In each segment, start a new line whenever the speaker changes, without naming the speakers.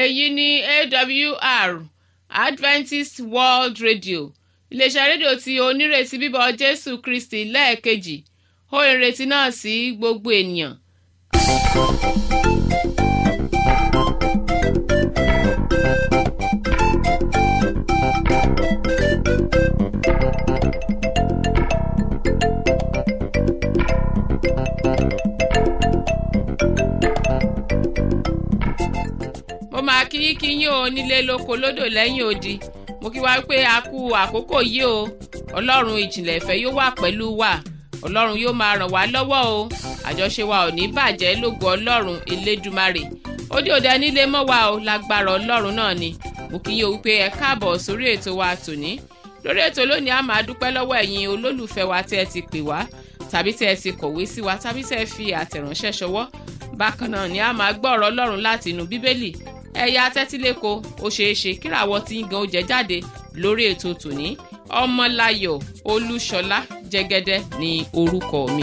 èyí ni awr adventist world radio iléeṣẹ́ rédíò tí onírètí bíbọ̀ jésù kristi lẹ́ẹ̀kejì ó ìrètí náà sí gbogbo ènìyàn. mo máa kí kí yín o nílé lóko lódò lẹ́yìn odi mo kí wá pé a kú àkókò yìí o ọlọ́run ìjìnlẹ̀ ìfẹ́ yóò wà pẹ̀lú wa ọlọ́run yóò máa ràn wá lọ́wọ́ o àjọṣe wa ò ní bàjẹ́ lógo ọlọ́run elédùmarè ó dé òde nílé mọ́ wa o lágbára ọlọ́run náà ni mo kí yín o wípé ẹ káàbọ̀ sórí ètò wa tòní lórí ètò lónìí a máa dúpẹ́ lọ́wọ́ ẹ̀yin olólùfẹ́ wa tí ẹ ti pè wá tàbí tí ẹ ti kọ̀wé sí wa tàbí tí ẹ fi àtẹ̀ránṣẹ́ ṣọwọ́ bákan náà ni a máa gbọ́ ọ̀rọ̀ ọlọ́run láti inú bíbélì ẹ̀yà tẹ́tíléko ó ṣeé ṣe kíràwọ́ tí ń gan oúnjẹ jáde lórí ètò tòní ọmọláyọ̀ olúṣọlá jẹ́gẹ́dẹ́ ní orúkọ mi.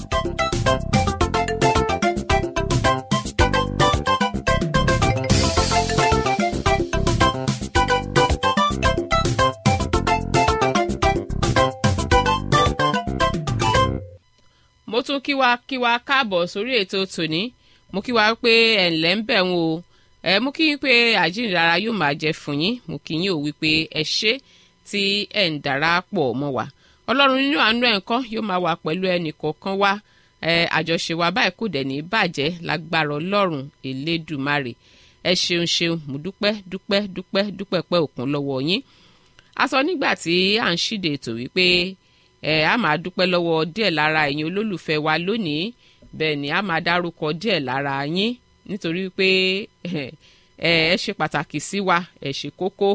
mo tún kí wa kí wa káàbọ̀ sórí ètò tòní mo kí wa pé ẹ̀ ǹlẹ́ ń bẹ̀ ń o ẹ mú kí n pé àjíǹdara yóò máa jẹ fún yín mú kí yín ò wí pé ẹ ṣe tí ẹ ń darapọ̀ mọ́ wa ọlọ́run nínú àánú ẹ̀ ńkọ́ yóò máa wà pẹ̀lú ẹnì kọ̀ọ̀kan wa ẹ àjọṣe wa báyìí kò dẹ̀ ní bàjẹ́ lágbára ọlọ́run elédùmarè ẹ ṣeun ṣeun mo dúpẹ́ dúpẹ́ dúpẹ́ dúpẹ́ pẹ́ òkun lọ́wọ́ yín a sọ nígbà tí à ń ṣíde ètò wípé ẹ á máa dúpẹ́ lọ́wọ́ díẹ̀ lára ẹ̀yin olólùfẹ́ wa lónìí bẹ́ẹ̀ ni a máa dárúkọ díẹ̀ lára yín nítorí pé ẹ ẹ ṣe pàtàkì sí wa ẹ ṣe kókó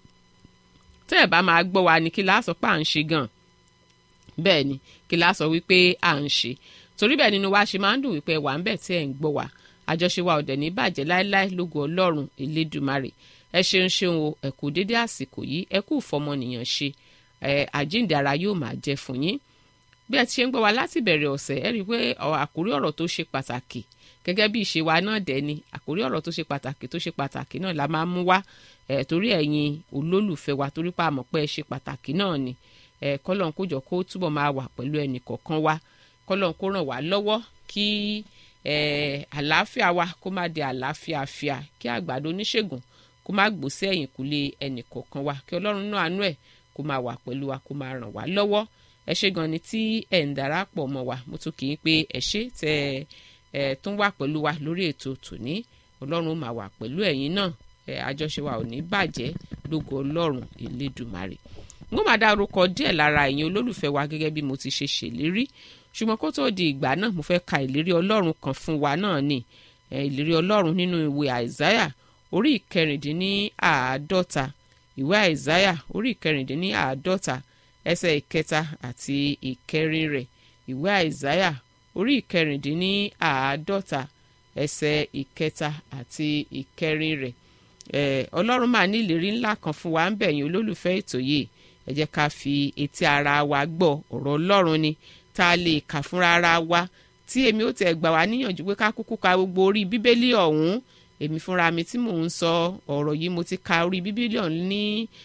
tẹ́ ẹ bá máa gbọ́ wa ni kí la sọ pé à ń ṣe gan bẹ́ẹ̀ ni kí la sọ wípé à ń ṣe torí bẹ́ẹ̀ nínú wa ṣe máa ń dùn wípé wà ń bẹ̀ tí ẹ̀ ń gbọ́ wa àjọṣe wa ò dẹ̀ ní bàjẹ́ láéláé lógo ọlọ́run elédùmarè ẹ ṣeun ṣeun o ẹ kú dédé àsìkò yìí ẹ kú fọmọnìyàn ṣe ẹ àjíǹde ara yóò máa jẹ fún yín bí ẹ ti ṣe ń gbọ́ wa láti bẹ̀rẹ̀ ọ̀sẹ̀ ẹ rí i pé àkórí ọ̀rọ̀ tó ṣe pàtàkì gẹ́gẹ́ bí ìṣe wa náà dẹ̀ ni àkórí ọ̀rọ̀ tó ṣe pàtàkì tó ṣe pàtàkì náà la máa ń mú wá ẹ̀ torí ẹ̀yin olólùfẹ́ wa torí pa àmọ̀ pé ẹ ṣe pàtàkì náà ni ẹ̀ kọ́lọ́n kó jọ kó túbọ̀ máa wà pẹ̀lú ẹnì kọ̀ọ̀kan wa kọ́lọ́n kó ràn wá lọ́wọ́ kí ẹ̀ àlàáfíà wa kó má di àlàáfíà fíà kí àgbàdo oníṣègùn kó má gbó sí ẹ̀yìn kúlé ẹnì kọ̀ọ̀kan wa kí ọlọ́run náà àánú ẹ̀ kó máa wà pẹ̀lú wa kó máa ràn wá lọ́wọ́ ẹ ṣé gan ni tí ẹ̀ ń darapọ̀ mọ́ wa mo tún kì í pé ẹ ṣé tẹ́ ẹ ẹ tún wà pẹ̀lú wa lórí ètò tòní ọlọ́run máa wà pẹ̀lú ẹ̀yin náà ẹ àjọṣe wa ò ní bàjẹ́ lógo ọlọ́run elédùmarè n ó máa dárúkọ díẹ̀ lára ẹ̀yin olólùfẹ́ wa gẹ́gẹ́ bí mo ti ṣe ṣèlérí ṣùgbọ́n kó tó di ìgbà náà mo fẹ́ ka ìlérí ọlọ́run kan fún wa náà ni ẹ ìlérí ọlọ́run nínú ìwé àìsáyà orí ìkẹrìndínláàádọ́ta ìwé àìsáyà orí ìkẹrìndínláàádọ́ta ẹsẹ̀ ìkẹta àti ìkẹrin rẹ̀ ìwé àìsáyà orí ìkẹrìndínláàádọ́ta ẹsẹ̀ ìkẹta àti ìkẹrin rẹ̀ ẹ̀ ọlọ́run máa ní ìlérí ńlá kan fún wa ń bẹ̀yìn olólùfẹ́ ètò yìí ẹ jẹ́ ká fi etí ara wa gbọ́ ọ̀rọ̀ ọlọ́run ni tá a lè kà fúnra ara wa tí èmi ó tẹ̀ gbà wá níyànjú pé ká kúkú ka gbogbo orí bíbélì ọ̀hún èmi fúnra mi tí mò ń sọ ọ̀rọ̀ yìí mo ti ka orí bíbélì ọ̀hún ní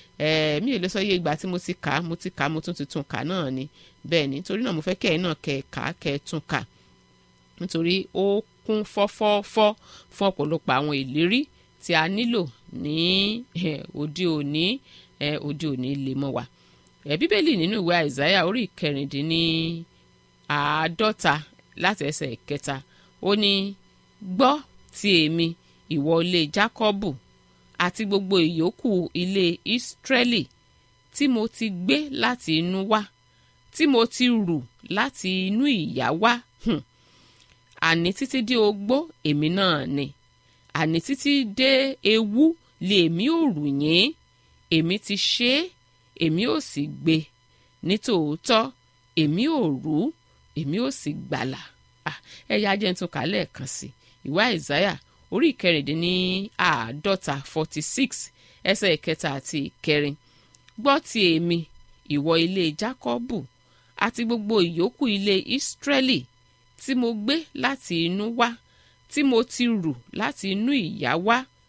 mi ò lè sọ iye ìgbà tí mo ti kà á mo ti kà á mo tún ti tún kà náà ni bẹ́ẹ̀ ni nítorí náà mo fẹ́ kẹ́ ẹ̀ náà kẹ́ ẹ̀ kà á kẹ́ ẹ̀ tún kà nítorí ó kún fọ́fọ́fọ́ fún ọ̀pọ̀lọpọ̀ àwọn ìlérí tí a nílò ní òde òní òde òní lè mọ́ wa bíbélì nínú ìwé àìsáyà orí ìkẹrìndínní àádọ́ta láti ẹsẹ̀ ìkẹta ó ní gbọ́ ti èmi ìwọ ilé jákọ́bù àti gbogbo ìyókù ilé ìsírẹ́lì tí mo ti gbé láti inú wá tí mo ti rù láti inú ìyá wá hmm. àní títí dé ogbó èmi náà ni àní títí dé ewu lèmi ò rù yín èmi ti ṣe é èmi ò sì gbé nítòótọ́ èmi ò rú èmi ò sì gbàlà ẹ̀yà jẹ́ ń tún kà lẹ́ẹ̀kan sí ìwé àìsáyà orí ìkẹrìndínní àádọ́ta forty six ẹsẹ̀ ìkẹta àti ìkẹrin gbọ́ ti èmi ìwọ ilé jákọ́bù àti gbogbo ìyókù ilé ìsírẹ́lì tí mo gbé láti inú wá tí mo ti rù láti inú ìyá wá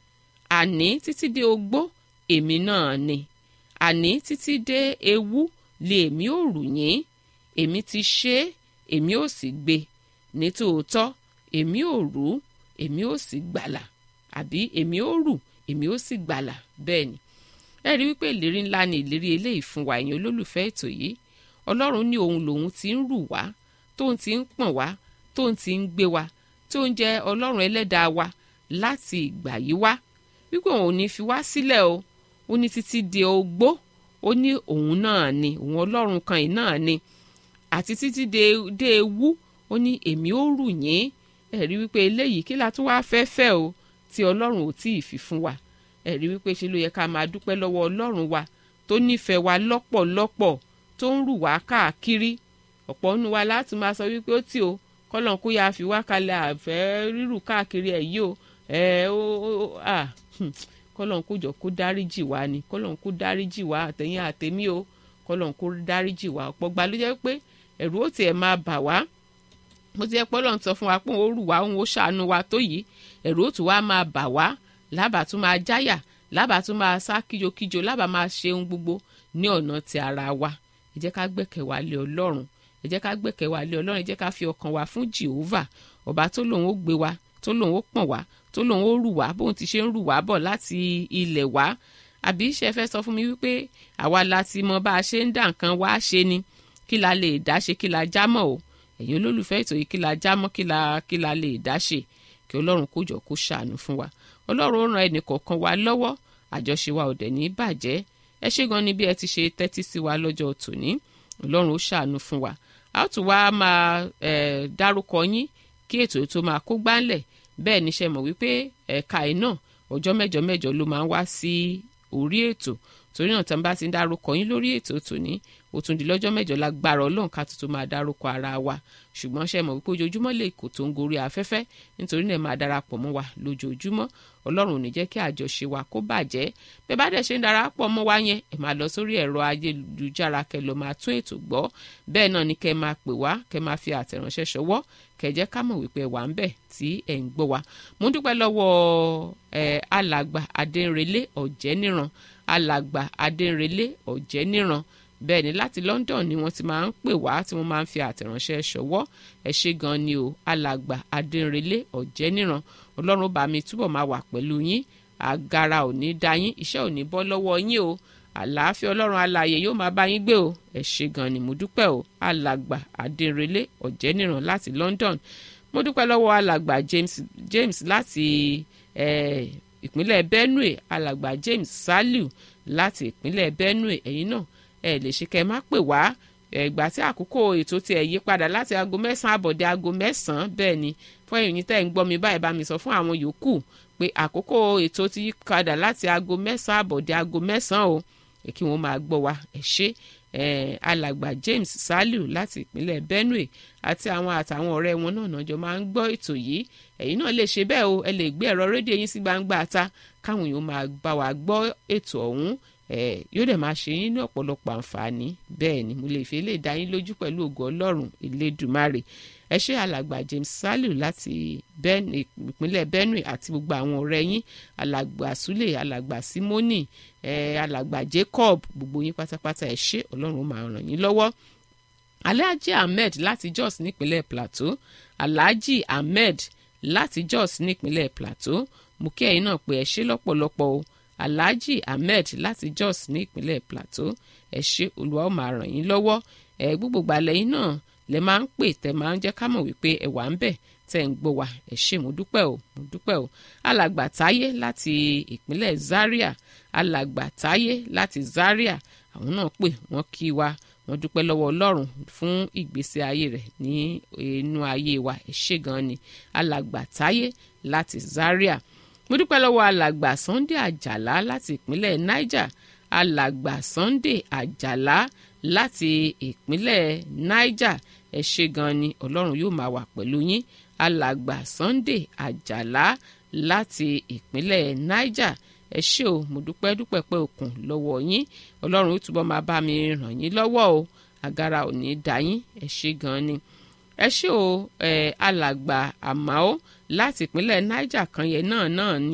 àní títí dé ogbó èmi náà ni àní títí dé ewu lé èmi ò rù yín èmi ti ṣe é èmi ò sì gbé ní tòótọ́ èmi ò rú èmi ò sì gbàlà àbí èmi ò rù èmi ò sì gbàlà bẹ́ẹ̀ ni ẹ rí wípé ìlérí ńlá ni ìlérí eléyìí fún wa ẹ̀yin olólùfẹ́ ètò yìí ọlọ́run ní òun lòun ti ń rù wá tóun ti ń pọ̀n wá tóun ti ń gbé wa tó ń jẹ́ ọlọ́run ẹlẹ́dàá wa láti ìgbà yìí wá wípé òun ò ní fi wá sílẹ̀ o ó ní títí di ogbó ó ní òun náà ni òun ọlọ́run kan yìí náà ni àti títí dé ewu ó ní èmi ó rù yín ẹ̀rí wípé eléyìí kí la tún wá fẹ́ fẹ́ o tí ọlọ́run ò tíì fi fún wa ẹ̀rí wípé ṣe ló yẹ ká máa dúpẹ́ lọ́wọ́ ọlọ́run wa tó nífẹ̀ẹ́ wa lọ́pọ̀lọpọ̀ tó ń rù wá káàkiri ọ̀pọ̀ nínú wa láti máa sọ wípé ó tì o kọ́lọ́n kó yáa fi wá kalẹ̀ àfẹ́ rírù káàkiri ẹ̀ yìí o ẹ̀ ó à kọ́lọ́n kó jọ kó dáríjì wá ni kọ́lọ́n kó dáríjì wá àtẹ̀yìn àtẹ̀mí o kọ́lọ́n kó dáríjì wá ọ̀pọ̀ gba ló jẹ́ pé ẹ̀rù ó tiẹ̀ máa bà wá mo ti yẹ pé ọlọ́run sọ fún wa pé òun ó rù wá òun ó ṣàánú wa tó yìí ẹ̀rù ó tún wá máa bà wá lábàá tún máa jáyà lábàá tún máa sá kíjokíjo lábàá máa ṣe ohun gbogbo ní ọ̀nà ti ara wa ẹ jẹ́ ká gbẹ́kẹ̀ wá lé ọlọ́run ẹ jẹ́ ká gbẹ́kẹ̀ wá lé ọlọ́run ẹ jẹ́ ká fi ọkàn wa fún Jehovah ọba tó lòun ó gbé wa tó lòun ó pọ̀n wá tó lòun ó rù wá bóun ti ṣe ń rù wá bọ̀ láti ilẹ̀ wá àbí ṣe fẹ́ sọ fún mi wípé àwa la ti mọ bá a ṣe ń dà nǹkan wá ṣe ni kí la lè dá ṣe kí la já mọ́ o ẹ̀yin olólùfẹ́ ètò yìí kí la já mọ́ kí la kí la lè dá ṣe kí ọlọ́run kó jọ kó ṣàánú fún wa ọlọ́run ó ran ẹnì kọ̀ọ̀kan wa lọ́wọ́ àjọṣe wa ò dẹ̀ ní bàjẹ́ ẹ ṣé gan ni bí ẹ ti ṣe tẹ́tí sí wa lọ́jọ́ tòní ọlọ́run ó ṣàánú fún wa a ó tún wá máa ẹ̀ dárúkọ yín kí ètò tó máa kó gbáńlẹ̀ bẹ́ẹ̀ ni ṣe mọ̀ wípé ẹ̀ka ẹ̀ náà ọjọ́ mẹ́jọ mẹ́jọ ló máa ń wá sí orí ètò torí náà tí wọ́n bá ti ń dárúkọ yín lórí ètò tòní ó tún di lọ́jọ́ mẹ́jọ lágbára ọlọ́run ká tuntun máa dárúkọ ara wa ṣùgbọ́n ṣe mọ̀ wípé ojoojúmọ́ lè kò tó ń gorí afẹ́fẹ́ nítorí náà máa darapọ̀ mọ́ wa lójoojúmọ́ ọlọ́run ò ní jẹ́ kí àjọṣe wa kó bàjẹ́ bẹ́ẹ̀ bá dẹ̀ ṣe ń darapọ̀ mọ́ wa yẹn ẹ̀ máa lọ sórí ẹ̀rọ ayélujára kẹ́ lọ máa tún ètò gbọ́ bẹ́ẹ̀ náà ni kẹ́ máa pè wá kẹ́ máa fi àtẹ̀ránṣẹ́ ṣọwọ́ kẹ́ jẹ́ ká mọ̀ wípé wà ń bẹ̀ tí ẹ̀ ń gbọ́ wa mo ń dúpẹ́ lọ́wọ́ ẹ̀ alàgbà adẹ́nrẹ́lé ọ̀jẹ́níran alàgbà adẹ́nrẹ́lé ọ̀jẹ́níran bẹ́ẹ̀ ni láti London ni wọ́n ti máa ń pè wá tí wọ́n máa ń fi àtẹ̀ránṣẹ́ ṣọwọ́ ẹ ṣé gan ni o alàgbà adẹ́nrẹ́lé ọ̀jẹ́níran ọlọ́run bá mi túbọ̀ máa wà pẹ̀lú yín àgàrà ò ní dá yín iṣẹ́ ò ní bọ́ lọ́wọ́ yín o àlàáfíà ọlọ́run alààyè yóò máa bá yín gbé o ẹ ṣé gan ni mo dúpẹ́ o alàgbà adẹ́nrẹ́lé ọ̀jẹ́níran láti London mo dúpẹ́ lọ́wọ́ alàgbà James James láti ìpínlẹ̀ Benue alàgbà James Saliu láti ìpínlẹ̀ Benue ẹ̀yin náà ẹ lè ṣe kẹ́ ẹ má pè wá ẹgbà tí àkókò ètò tí ẹ yí padà láti aago mẹ́sàn-án àbọ̀dé aago mẹ́sàn-án bẹ́ẹ̀ ni fún ẹ̀yin tẹ́ ń gbọ́ mi báyìí bá mi sọ fún àwọn yòókù pé àkókò ètò ti yí padà láti aago mẹ́sàn-án àbọ̀dé aago mẹ́sàn-án o kí wọ́n máa gbọ́ wa ẹ ṣé alàgbà James Saliu láti ìpínlẹ̀ Benue àti àwọn àtàwọn ọ̀rẹ́ wọn náà náà jọ máa ń gbọ́ ètò yìí ẹ̀yin náà lè ṣe bẹ́ẹ̀ o ẹ lè gbé ẹ̀rọ rédíò yín sí gbangba ta káwọn èèyàn máa bá wa gbọ́ ètò ọ̀hún yóò dẹ̀ máa ṣe yín ní ọ̀pọ̀lọpọ̀ àǹfààní bẹ́ẹ̀ ni mo lè fi lè dá yín lójú pẹ̀lú ògo ọlọ́run elédùmarè ẹ ṣé alàgbà James Saliu láti ìpínlẹ̀ Benue àti gbogbo àwọn ọ̀rẹ́ yín alàgbà Sule alàgbà Simoni alàgbà Jacob gbogbo yín pátápátá ẹ ṣé ọlọ́run máa ràn yín lọ́wọ́ alhaji ahmed láti Jos nípínlẹ̀ Plateau alhaji ahmed láti Jos nípínlẹ̀ Plateau mo kí ẹ̀yin náà pé ẹ ṣé lọ́pọ̀lọpọ̀ o alhaji ahmed láti Jos ní ìpínlẹ̀ Plateau ẹ ṣé olúwa ó máa ràn yín lọ́wọ́ ẹ gbogbo gbàlẹ́ yín náà lẹ máa ń pè tẹ máa ń jẹ́ ká mọ̀ wípé ẹ wà ń bẹ̀ tẹ́ ń gbọ́ wa ẹ ṣé mo dúpẹ́ o mo dúpẹ́ o alàgbà táyé láti ìpínlẹ̀ Zaria alàgbà táyé láti Zaria àwọn náà pè wọ́n kí wa wọ́n dúpẹ́ lọ́wọ́ ọlọ́run fún ìgbésí ayé rẹ̀ ní inú ayé wa ẹ ṣé gan ni alàgbà táyé láti Zaria mo dúpẹ́ lọ́wọ́ alàgbà Sunday Àjàlá láti ìpínlẹ̀ Niger alàgbà Sunday Àjàlá láti ìpínlẹ̀ Niger ẹ ṣé gan ni ọlọ́run yóò máa wà pẹ̀lú yín alàgbà Sunday Àjàlá láti ìpínlẹ̀ Niger ẹ ṣé o mo dúpẹ́ dúpẹ́ pé òkun lọ́wọ́ yín ọlọ́run ó túbọ̀ máa bá mi ràn yín lọ́wọ́ o àgàrà ò ní dá yín ẹ ṣé gan ni ẹ ṣé o ẹ alàgbà àmàó láti ìpínlẹ̀ Niger kan yẹn náà náà ni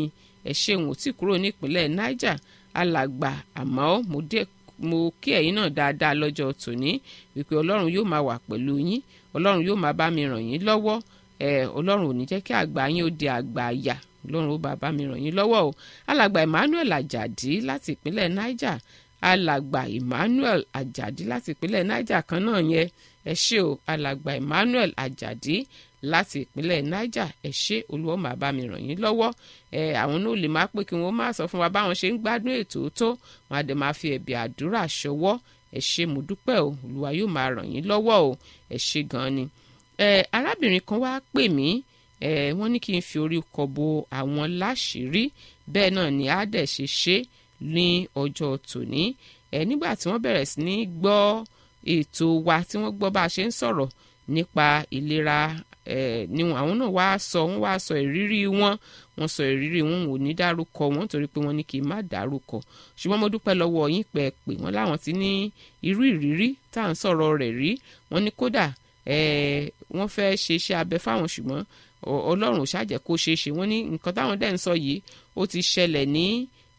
ẹ ṣe òun ò tí kúrò ní ìpínlẹ̀ niger alàgbà àmọ́ mo dé mo kí ẹ̀yin náà dáadáa lọ́jọ́ tòní wípé ọlọ́run yóò máa wà pẹ̀lú yín ọlọ́run yóò máa bá mi ràn yín lọ́wọ́ ẹ ọlọ́run ò ní jẹ́ kí àgbà yín ó di àgbà àyà ọlọ́run ó bá bá mi ràn yín lọ́wọ́ o alàgbà emmanuel ajadi láti ìpínlẹ̀ niger alàgbà emmanuel ajadi láti ìpínlẹ̀ niger kan náà yẹn ẹ ṣé o alàgbà emmanuel ajadi láti ìpínlẹ̀ niger ẹ ṣé olúwa máa bá mi ràn yín lọ́wọ́ ẹ àwọn náà lè máa pé kí wọ́n máa sọ fún wa báwọn ṣe ń gbádùn ètò tó wọn á dẹ̀ máa fi ẹ̀bì àdúrà ṣọwọ́ ẹ ṣé mo dúpẹ́ o olúwa yóò máa ràn yín lọ́wọ́ o ẹ ṣé gan ni ẹ arábìnrin kan wá pè mí ẹ wọ́n ní kí n fi orí kọ bo àwọn láṣìírí bẹ́ẹ̀ náà ni á dẹ̀ ṣe ṣe ní ọjọ́ tòní ẹ nígbà tí wọ́n bẹ̀rẹ̀ sí ní gbọ́ ètò wa tí wọ́n gbọ́ bá a ṣe ń sọ̀rọ̀ nípa ìlera ẹ ni àwọn náà wá sọ wọ́n wá sọ ìrírí wọn wọ́n sọ ìrírí wọn ò ní dárúkọ wọn torí pé wọ́n ní kí n má dárúkọ ṣùgbọ́n mo dúpẹ́ lọ́wọ́ yín pé ẹ pè wọ́n láwọn ti ní irú ìrírí tá à ń sọ̀rọ̀ rẹ̀ rí wọ́n ní kódà wọ́n fẹ́ ṣe iṣẹ́ abẹ fáwọn ṣùgbọ́n ọlọ́run ò ṣàjẹ́ kó ṣeé ṣe wọ́n ní nǹkan táwọn dẹ̀ ń sọ yìí ó ti ṣẹlẹ̀ ní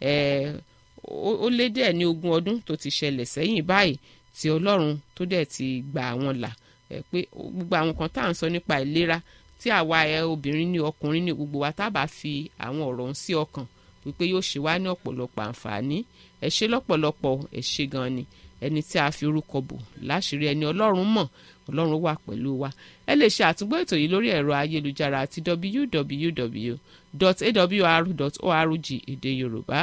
ó lé díẹ̀ ní ogún ọdún tó ti ṣẹlẹ̀ sẹ́yìn báyìí tí ọlọ́run tó dẹ̀ ti gbà wọ́n là pé gbogbo àwọn kan tá à ń sọ nípa ìlera tí àwa ẹ obìnrin ní ọkùnrin ní gbogbo wa tá a bá fi àwọn ọ̀rọ̀ ń sí ọkàn wípé yóò ṣe wá ní ọ̀pọ̀lọpọ̀ àǹfààní ẹ ṣe lọ́pọ̀lọpọ̀ ẹ ṣe gan ni ẹni tí a fi orúkọ bò láṣìírí ẹni ọlọ́run mọ̀ ọlọ́run wà pẹ̀lú wa ẹ lè ṣe àtúgbọ́ ètò yìí lórí ẹ̀rọ ayélujára àti www.awr.org èdè yorùbá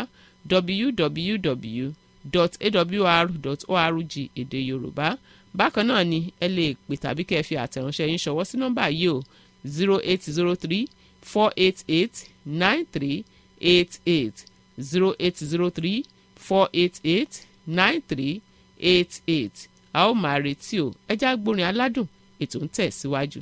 www.awr.org èdè yorùbá bákan náà ni ẹ lè pè tàbí kẹ́ ẹ fi àtẹ̀ránṣẹ́ yín ṣọwọ́ sí nọ́mbà yìí o zero eight zero three four eight eight nine three eight eight zero eight zero three four eight eight nine three eight eight a ó máa retí o ẹ já gbórin aládùn ètò ń tẹ̀ síwájú.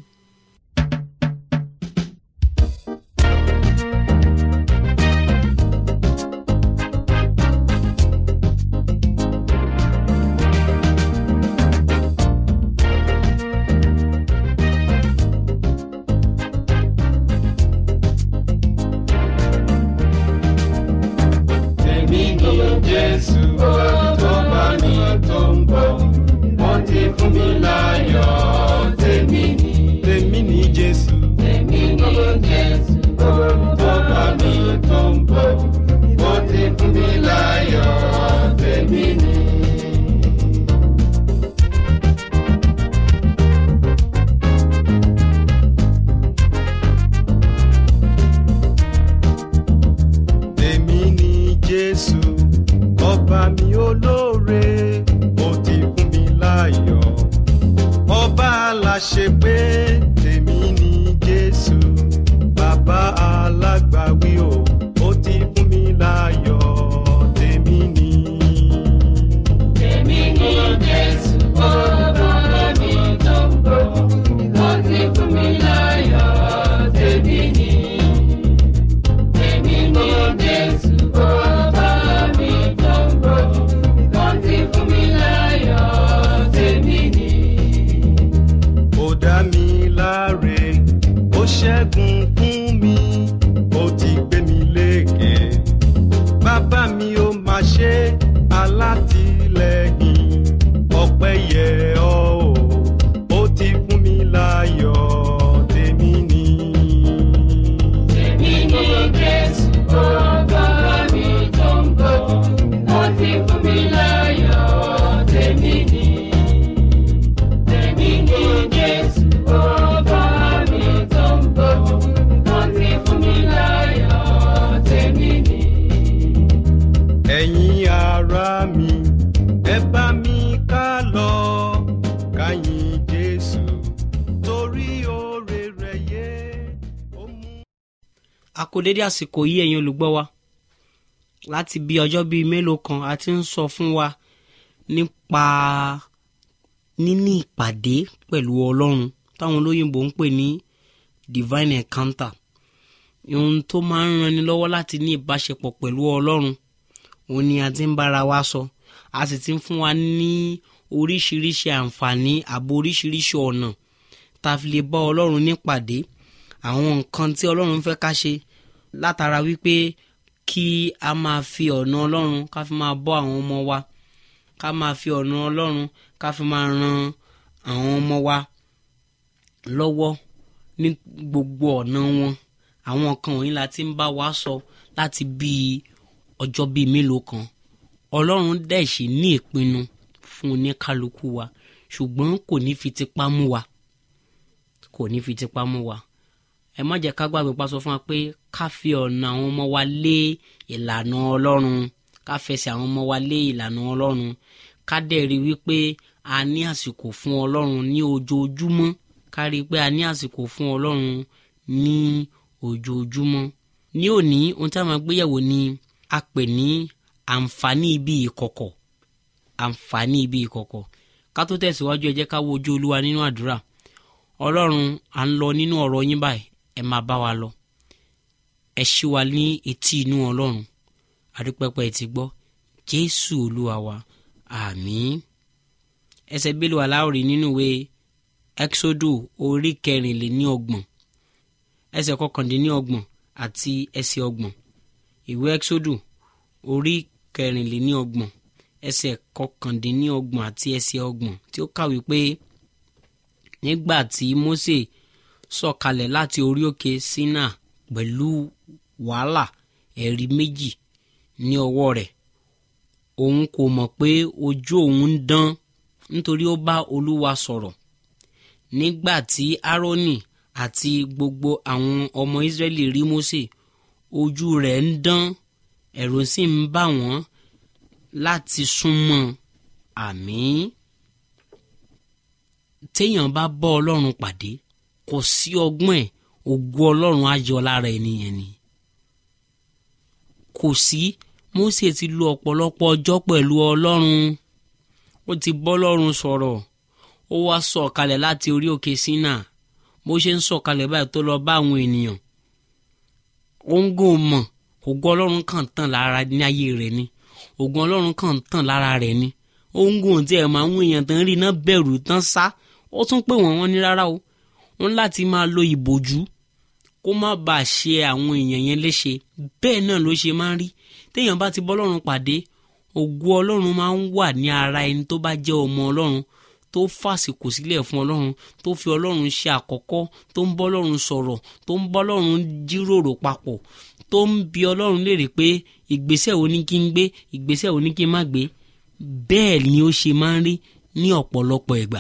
Èmi ni Jésù tó bá mi tó ń bọ̀, wọ́n ti fún mi láyọ̀. Tèmi ni,
tèmi ní jésù
tèmi ni Jésù tó bá mi tó ń bọ̀, wọ́n ti fún mi láyọ̀. Tèmi ni.
tèmi ní jésù ọba mi olóore ó ti fún mi láyọ̀ ọba aláṣẹ pé tèmi ní jésù bàbá alágbàwí o ó ti fún mi láyọ̀ tèmi ní.
Tèmi ni Jésù tó bá mi tó ń bọ̀, wọ́n ti fún mi láyọ̀. Tèmi ni. Tèmi ni Jésù tó bá mi tó ń bọ̀, wọ́n ti fún mi láyọ̀. Tèmi ni.
ó dá mi láre ó ṣẹ́gun fún mi ó ti gbé mi lékè bàbá mi ó máa ṣe alátìlẹ́yìn ọpẹ́ yẹ ọ́ o ó ti fún mi láyọ̀ tèmi ni.
Tèmi ni Jésù tó bá mi tó ń bọ̀, wọ́n ti fún mi láyọ̀. Tèmi ni. Tèmi ni Jésù tó bá mi tó ń bọ̀, wọ́n ti fún mi láyọ̀. Tèmi ni.
ẹ̀yin ará mi ẹ bá mi ká lọ ká yìn jésù torí oore rẹ̀ yé ó mú.
a kò dédé àsìkò yìí ẹ̀yin olùgbọ́ wa láti bí ọjọ́ bíi mélòó kan a ti ń sọ fún wa nípa níní ìpàdé pẹ̀lú ọlọ́run táwọn olóyìnbó ń pè ní divine encounter ohun tó máa ń ranni lọ́wọ́ láti ní ìbáṣepọ̀ pẹ̀lú ọlọ́run òun ni a ti ń bára wa sọ a sì ti ń fún wa ní oríṣiríṣi àǹfààní àbò oríṣiríṣi ọ̀nà tá a fi lè bá ọlọ́run nípàdé àwọn nǹkan tí ọlọ́run fẹ́ ká ṣe látara wípé kí a máa fi ọ̀nà ọlọ́run ká fi máa bọ́ àwọn ọmọ wa ká máa fi ọ̀nà ọlọ́run ká fi máa ran àwọn ọmọ wa lọ́wọ́ ní gbogbo ọ̀nà wọn àwọn nǹkan wọ̀nyí la ti ń bá wa sọ láti bíi ọjọ́ bíi mélòó kan ọlọ́run dẹ̀ sì ní ìpinnu fún oníkálukú wa ṣùgbọ́n kò ní fi tipá mú wa kò ní fi tipá mú wa ẹ má jẹ́ ká gbàgbé pa sọ fún wa pé ká fi ọ̀nà àwọn ọmọ wa lé ìlànà ọlọ́run ká fẹsẹ̀ àwọn ọmọ wa lé ìlànà ọlọ́run ká dẹ̀ rí wípé a ní àsìkò fún ọlọ́run ní ojoojúmọ́ ká rí i pé a ní àsìkò fún ọlọ́run ní ojoojúmọ́ ní òní ohun tí a máa gbéyẹ̀wò ni a pè ní àǹfààní ibi ìkọ̀kọ̀ àǹfààní ibi ìkọ̀kọ̀ ká tó tẹ̀síwájú ẹ jẹ́ ká wo ojú olúwa nínú àdúrà ọlọ́run à ń lọ nínú ọ̀rọ̀ yín báyìí ẹ máa bá wa lọ ẹ ṣí wa ní etí inú ọlọ́run àdúpẹ́pẹ́ ti gbọ́ jésù olúwa wa àmín ẹsẹ̀ bílù aláwòrì nínú ìwé exodo orí kẹrìnléníọgbọ̀n ẹsẹ̀ kọkàndínníọgbọ̀n àti ẹsẹ̀ ọgbọ̀n ìwé exodo orí kẹrìnléníọgbọ̀n ẹsẹ̀ kọkàndínníọgbọ̀n àti ẹsẹ̀ ọgbọ̀n tí ó kàwé pé nígbà tí mose sọ̀kalẹ̀ láti orí òkè sinna pẹ̀lú wàhálà ẹ̀rí méjì ní ọwọ́ rẹ̀ òun kò mọ̀ pé ojú òun ń dán nítorí ó bá olúwa sọ̀rọ̀ nígbà tí aaroni àti gbogbo àwọn ọmọ israẹli rí mose ojú rẹ̀ ń dán ẹ̀rù sì ń bà wọ́n láti súnmọ́ àmín téèyàn bá bọ́ ọlọ́run pàdé kò sí ọgbọ́n ẹ̀ ògo ọlọ́run á yọ lára ènìyàn ni kò sí Mósè ti lo ọ̀pọ̀lọpọ̀ ọjọ́ pẹ̀lú ọlọ́run ó ti bọ́ ọlọ́run sọ̀rọ̀ ó wá sọ̀kalẹ̀ láti orí òkè Sínà bó ṣe ń sọ̀kalẹ̀ báyìí tó lọ bá àwọn ènìyàn ó ń gò mọ̀ ògo ọlọ́run kàn tàn lára ní ayé rẹ̀ ni ògo ọlọ́run kàn tàn lára rẹ̀ ni ó ń gò tí ẹ̀ máa ń wọ̀nyàn tán rí iná bẹ̀rù tán sá ó tún pè wọ́n wọ́n ní rárá o wọ́n láti máa lo ìbòjú kó má bàa ṣe àwọn èèyàn yẹn léṣe bẹ́ẹ̀ náà ló ṣe máa ń rí téèyàn bá ti bọ́ ọlọ́run pàdé ògo ọlọ́run máa ń wà ní ara ẹni tó bá jẹ́ ọmọ ọlọ́run tó fàsìkò sílẹ̀ fún ọlọ́run tó fi ọlọ́run ṣe àkọ́kọ́ tó ń bọ́ ọlọ́run sọ̀rọ̀ tó ń bọ́ ọlọ́run jíròrò papọ̀ tó ń bi ọlọ́run léèrè pé ìgbésẹ̀ wo ni kí n gbé ìgbésẹ̀ wo ni kí n má gbé bẹ́ẹ̀ ni ó ṣe máa ń rí ní ọ̀pọ̀lọpọ̀ ìgbà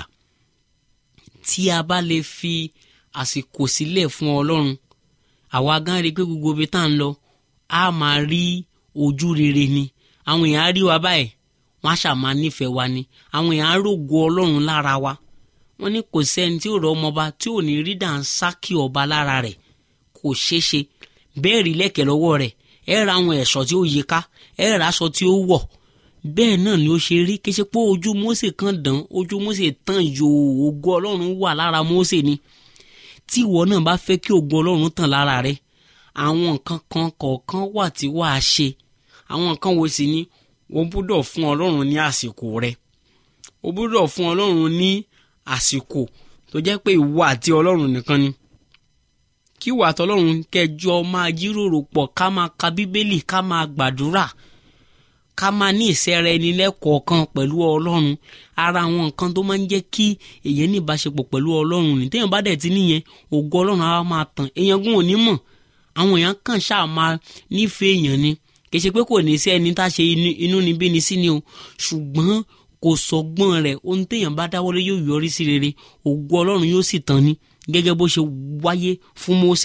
tí a bá lè fi àsìkò sílẹ̀ fún ọlọ́run àwa gan rí i pé gbogbo ibi tá à ń lọ a máa rí ojú rere ni àwọn èèyàn á rí wa báyìí wọ́n á ṣàmà nífẹ̀ẹ́ wa ni àwọn èèyàn á rògo ọlọ́run lára wa wọ́n ní kò sẹ́ni tí ò rọ ọmọba tí ò ní rí dànsákì ọba lára rẹ̀ kò ṣeé ṣe bẹ́ẹ̀ rí lẹ́kẹ̀ẹ́ lọ́wọ́ rẹ̀ ẹ ra àwọn ẹ̀ṣọ́ tí ó yẹ ká ẹ ra aṣọ tí ó wọ̀ bẹ́ẹ̀ náà ni ó ṣe rí kí ṣe pé ojú Mósè kan dán ojú Mósè tán yòó ògo ọlọ́run wà lára Mósè ni tí ìwọ náà bá fẹ́ kí ògo ọlọ́run tàn lára rẹ àwọn nǹkan kan kọ̀ọ̀kan wà tí wàá ṣe àwọn nǹkan wo sì ni o gbúdọ̀ fún ọlọ́run ní àsìkò rẹ o gbúdọ̀ fún ọlọ́run ní àsìkò tó jẹ́ pé ìwọ àti ọlọ́run nìkan ni kí ìwọ àti ọlọ́run kẹjọ máa jíròrò pọ̀ ká máa ka bíbélì ká máa gbàdúrà ká máa ní ìsẹ́ra ẹni lẹ́kọ̀ọ̀kan pẹ̀lú ọlọ́run ara àwọn nǹkan tó máa ń jẹ́ kí èyàn ní ìbáṣepọ̀ pẹ̀lú ọlọ́run ní téèyàn bá dẹ̀ ti níyẹn ògo ọlọ́run á máa tàn èèyàn gún òní mọ̀ àwọn èèyàn kàn ṣáà máa nífẹ̀ẹ́ èèyàn ni kì í ṣe pé kò ní sí ẹni tá a ṣe inú ni bí ni sí ni o ṣùgbọ́n kò sọgbọ́n rẹ̀ ohun téèyàn bá dáwọ́lé yóò yọrí sí rere ògo ọlọ́run yóò sì tàn ní gẹ́gẹ́ bó ṣe wáyé fún Mósè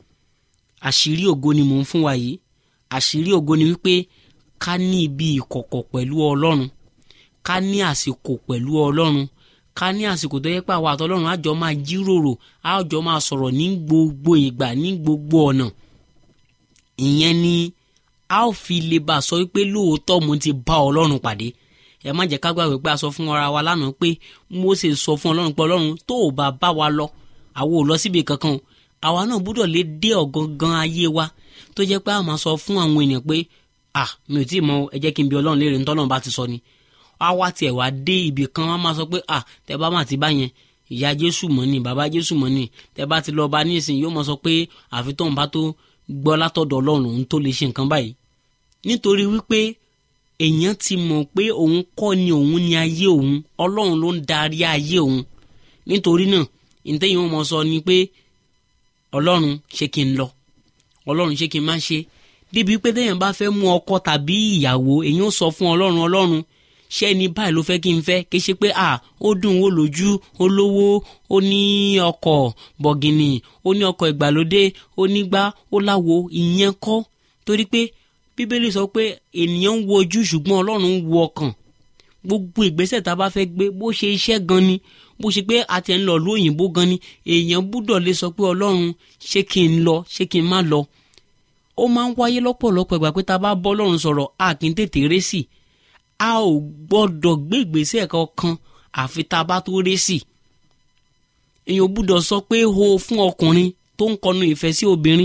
àṣírí ògo ni mò ń fún wa yìí àṣírí ògo ni wípé ká ní ibi ìkọ̀kọ̀ pẹ̀lú ọlọ́run ká ní àsìkò pẹ̀lú ọlọ́run ká ní àsìkò tó yẹ pé àwọn àtọlọ́run á jọ máa jíròrò á jọ máa sọ̀rọ̀ ní gbogbo ìgbà ní gbogbo ọ̀nà ìyẹn ni a ó fi lè bá a sọ wípé lóòótọ́ mo ti bá ọlọ́run pàdé ẹ má jẹ́ ká gbàgbé pé a sọ fún ara wa lánàá pé Mósè sọ fún ọlọ́run pé ọlọ́run tó o bá bá wa lọ àwa ò lọ síbi kankan àwa náà gbúdọ̀ lè dé ọ̀gangan ayé wa tó jẹ́ pé a máa sọ fún àwọn èèyàn pé ah mi ò tí ì mọ ẹ jẹ́ kí n bi ọlọ́run léèrè ní tọ́lọ́run bá ti sọ ni a wá tiẹ̀ wá dé ibì kan wọ́n máa sọ pé ah tẹ bá máa ti bá yẹn ìyá jésù mọ́ ni bàbá jésù mọ́ ni tẹ bá ti lọ bá ní ìsìn yóò máa sọ pé àfi tóun bá tó gbọ́ látọ̀dọ̀ ọlọ́run òun tó lè ṣe nǹkan báyìí nítorí wípé èèyàn ti mọ̀ pé òun kọ́ ni òun ni ayé òun ọlọ́run ló ń darí ayé òun nítorí náà ìtẹ́yìn wọn mọ̀ sọ ni pé ọlọ́run ṣé kí n lọ ọlọ́run ṣé kí n má ṣe débi pé téèyàn bá fẹ́ mú ọkọ tàbí ìyàwó èèyàn ó sọ fún ọlọ́run ọlọ́run ṣé ẹni báyìí ló fẹ́ kí n fẹ́ kí ṣe pé à ó dùn ó lójú ó lówó ó ní ọkọ̀ bọ̀gìnì ó ní ọkọ̀ ìgbàlódé ó nígbá ó láwo ìyẹn kọ́ torí pé bíbélì sọ pé ènìyàn ń wo ojú ṣùgbọ́n ọlọ́run ń wo ọkàn gbogbo ìgbésẹ̀ tá a bá fẹ́ gbé bó ṣe iṣẹ́ gan ni bó ṣe pé a ti ń lọ lóyìnbó gan ni èèyàn gbúdọ̀ lè sọ pé ọlọ́run ṣé kí n lọ ṣé kí n má lọ ó máa ń wáyé lọ́pọ̀lọpọ̀ ìgbà pé tá a bá bọ́ ọlọ́run sọ̀rọ̀ a kì í tètè ré sí a ò gbọ́dọ̀ gbé ìgbésẹ̀ kankan àfi tá a bá tó ré sí èèyàn gbúdọ̀ sọ pé ho fún ọkùnrin tó ń kọnu ìfẹ́ sí obìnrin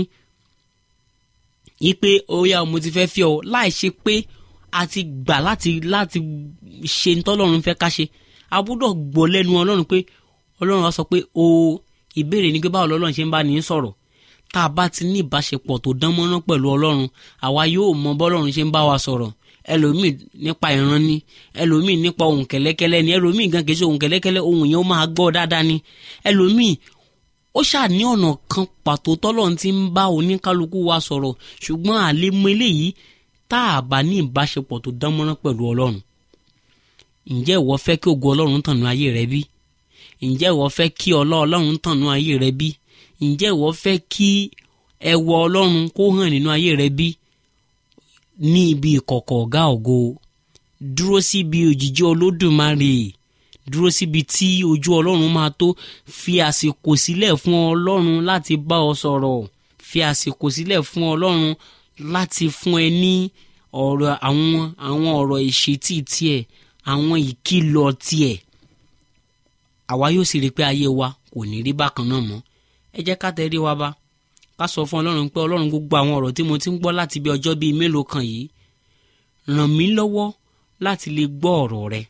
yí pé oya mo ti fẹ́ fi ọ láì ṣe pé a ti gbà láti láti ṣe ń tọ́lọ́run fẹ́ ká ṣe a gbúdọ̀ gbọ́ lẹ́nu ọlọ́run pé ọlọ́run á sọ pé o ìbéèrè ni pé báwo lọ́lọ́run ṣe ń bá ní sọ̀rọ̀ tá a bá ti ní ìbáṣepọ̀ tó dán mọ́rán pẹ̀lú ọlọ́run àwa yóò mọ bọ́lọ́run ṣe ń bá wa sọ̀rọ̀ ẹlòmíì nípa ìran ni ẹlòmíì nípa ohun kẹ̀lẹ́kẹ́lẹ́ ni ẹlòmíì gan kìí ṣe ohun kẹ̀lẹ́kẹ́lẹ́ ohun yẹn ó máa gbọ́ dáadáa ni ẹlòmíì ó ṣáà ní ọ̀nà kan pàtó tọ́lọ́run ti ń bá oníkálukú wa sọ̀rọ̀ ṣùgbọ́n àlemọ eléyìí tá a bá ní ìbáṣepọ̀ tó dán mọ́rán pẹ̀lú ọlọ́run ǹjẹ́ ìwọ fẹ́ kí ògo ọlọ́run tànú ayé rẹ bí ǹjẹ́ ìwọ fẹ́ kí ọlá ọlọ́run tànú ayé rẹ bí ǹjẹ́ ìwọ fẹ́ kí ẹwọ ọlọ́run kó hàn nínú ayé rẹ bí ní ibi ìkọ̀kọ̀ ọ̀gá ògo dúró síbi òjìji olódùmarè dúró síbi tí ojú ọlọ́run máa tó fi àsìkò sílẹ̀ fún ọlọ́run láti bá ọ sọ̀rọ̀ fi àsìkò sílẹ̀ fún ọlọ́run láti fún ẹ ní ọ̀rọ̀ àwọn àwọn ọ̀rọ̀ ìṣítí tiẹ̀ àwọn ìkìlọ̀ tiẹ̀ àwa yóò sì rí i pé ayé wa kò ní rí bákan náà mọ́ ẹ jẹ́ ká tẹ̀lé wa bá ká sọ fún ọlọ́run pé ọlọ́run gbogbo àwọn ọ̀rọ̀ tí mo ti ń gbọ́ láti bí ọjọ́ bíi mélòó kan yìí ràn mí lọ́wọ́ láti lè gbọ́ ọ̀rọ̀ rẹ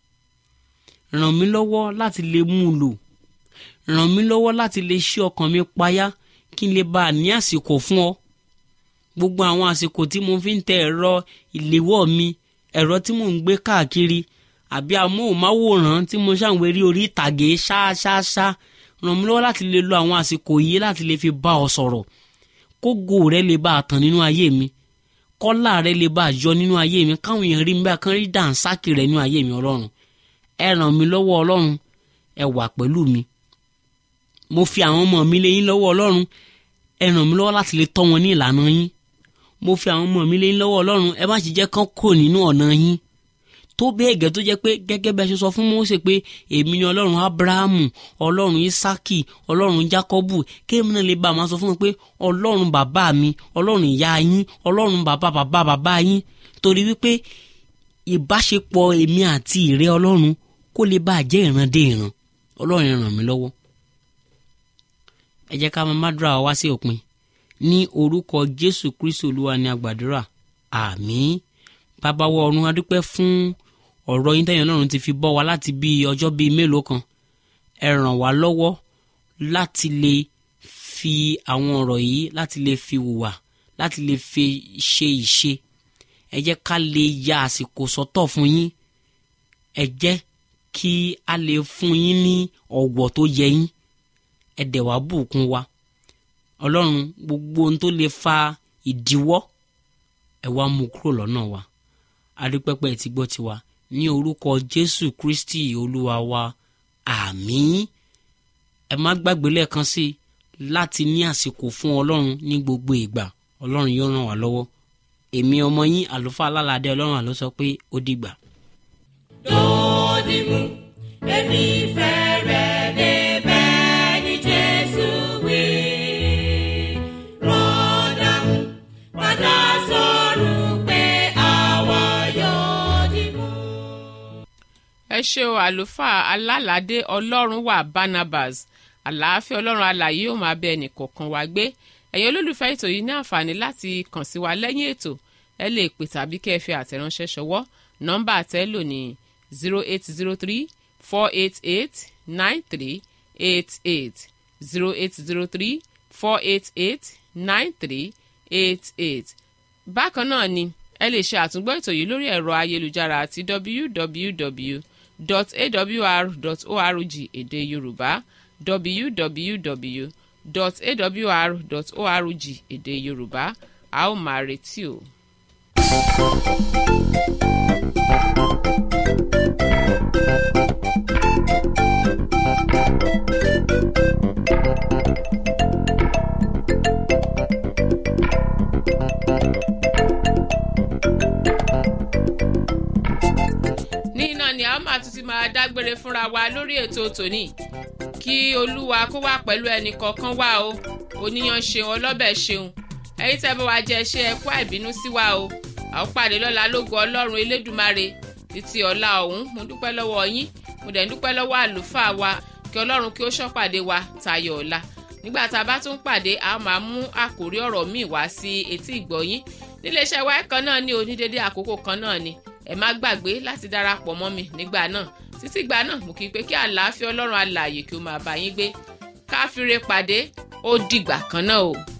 ràn mí lọ́wọ́ láti lè mú un lò ràn mí lọ́wọ́ láti lè ṣí ọkàn mi payá kí n lè bá a ní àsìkò fún ọ gbogbo àwọn àsìkò tí mo fi ń tẹ ẹ̀rọ ìléwọ́ mi ẹ̀rọ tí mò ń gbé káàkiri àbí amóhùnmáwòrán tí mo ṣàǹwérí orí ìtàgé ṣáṣáṣá ràn mí lọ́wọ́ láti lè lo àwọn àsìkò yìí láti lè fi bá ọ sọ̀rọ̀ kógo rẹ lè bá a tàn nínú ayé mi kọ́lá rẹ lè bá a yọ nínú ayé mi káwọn èèyàn rí mi bá kán rí dànsákì rẹ nínú ayé mi ọlọ́run ẹ ràn mí lọ́wọ́ ọlọ́run ẹ wà pẹ̀lú mi mo fi àwọn ọmọ mi lé yín lọ́wọ́ ọlọ́run ẹ ràn mí lọ́wọ́ láti lè tọ́ wọn ní ìlànà yín mo fi àwọn ọmọ mi lé yín lọ́wọ́ ọlọ́run ẹ má sì jẹ́ kán kò nínú ọ̀nà yín tó bẹ́ẹ̀ gẹ́ tó jẹ́ pé gẹ́gẹ́ bí a ṣe sọ fún Mósè pé èmi ni ọlọ́run Ábúráhámù ọlọ́run Ísákì ọlọ́run Jákọ́bù kéèmí náà lè bá a máa sọ fún mi pé ọlọ́run bàbá mi ọlọ́run ìyá yín ọlọ́run bàbá bàbá bàbá yín torí wípé ìbáṣepọ̀ èmi àti ìrẹ́ ọlọ́run kó lè bá a jẹ́ ìran dé ìran ọlọ́run ràn mí lọ́wọ́ ẹ jẹ́ ká máa má dúrà wá sí òpin ní orúkọ Jésù Kristi Olúwa ni àgbàdúrà àmín bàbá wa ọ̀run adúpẹ́ fún ọ̀rọ̀ yín tẹ̀yìn ọlọ́run ti fi bọ́ wa láti bí ọjọ́ bíi mélòó kan ẹ ràn wá lọ́wọ́ láti lè fi àwọn ọ̀rọ̀ yìí láti lè fi hùwà láti lè fi ṣe ìṣe ẹ jẹ́ ká lè ya àsìkò sọ́tọ̀ fún yín ẹ jẹ́ kí a lè fún yín ní ọ̀wọ̀ tó yẹ yín ẹ dẹ̀ wá bùkún wa ọlọ́run gbogbo ohun tó lè fa ìdíwọ́ ẹ wá mú kúrò lọ́nà wa adúpẹ́pẹ́ ti gbọ́ tiwa ní orúkọ jésù kristi olúwa wa àmín ẹ má gbàgbé lẹ́ẹ̀kan sí i láti ní àsìkò fún ọlọ́run ní gbogbo ìgbà ọlọ́run yóò ràn wá lọ́wọ́ èmi ọmọ yín àlùfáà alálàdé ọlọ́run àló sọ pé ó dìgbà.
Dòdìmú, èmi fẹ́ rẹ̀ débẹ̀ ní Jésù wí. Rọ́dàmú, padà sọ̀rọ̀ pé àwa yóò dìmú.
ẹ ṣe o àlùfáà alálàdé ọlọ́run wà barnabas àlàáfíà ọlọ́run alààyè yóò máa bẹ ẹnìkọ̀ọ̀kan wá gbé ẹ̀yin olólùfẹ́ ètò yìí ní àǹfààní láti kàn sí wa lẹ́yìn ètò ẹ lè pè tàbí kẹ́ ẹ fi àtẹ̀ránṣẹ́ ṣọwọ́ nọ́mbà àtẹ́lò ní zero eight zero three four eight eight nine three eight eight zero eight zero three four eight eight nine three eight eight bákan náà ni ẹ lè ṣe àtúngbọ́ ètò yìí lórí ẹ̀rọ ayélujára àti www.awr.org èdè yorùbá www.awr.org èdè yorùbá a ó máa retí o. ní iná ni a ó máa tún ti máa dágbére fúnra wa lórí ètò tòní kí olúwa kó wà pẹ̀lú ẹnì kọ̀ọ̀kan wá o oníyan ṣeun ọlọ́bẹ̀ ṣeun ẹ̀yin tẹ́ bá wa jẹ ṣe ẹkú àìbínú sí wa o a ó pàdé lọ́la lógo ọlọ́run elédùmarè títí ọ̀la ọ̀hún mo dúpẹ́ lọ́wọ́ yín mo dẹ̀ ń dúpẹ́ lọ́wọ́ àlùfáà wa kí ọlọ́run kí ó ṣọ́pàdé wa tayọ ọ̀la nígbà tá a bá tún pàdé a máa mú àkórí ọ̀rọ̀ míì wá sí etí ìgbọ̀yín níléeṣẹ́ wa kan náà ní onídéédé àkókò kan náà ni ẹ má gbàgbé láti darapọ̀ mọ́ mi nígbà náà títí ìgbà náà mo kí i pé kí àlàáfíà ọlọ́run alààyè kí ó máa bá yín gbé káfíńre pàdé ó dìgbà kan náà o.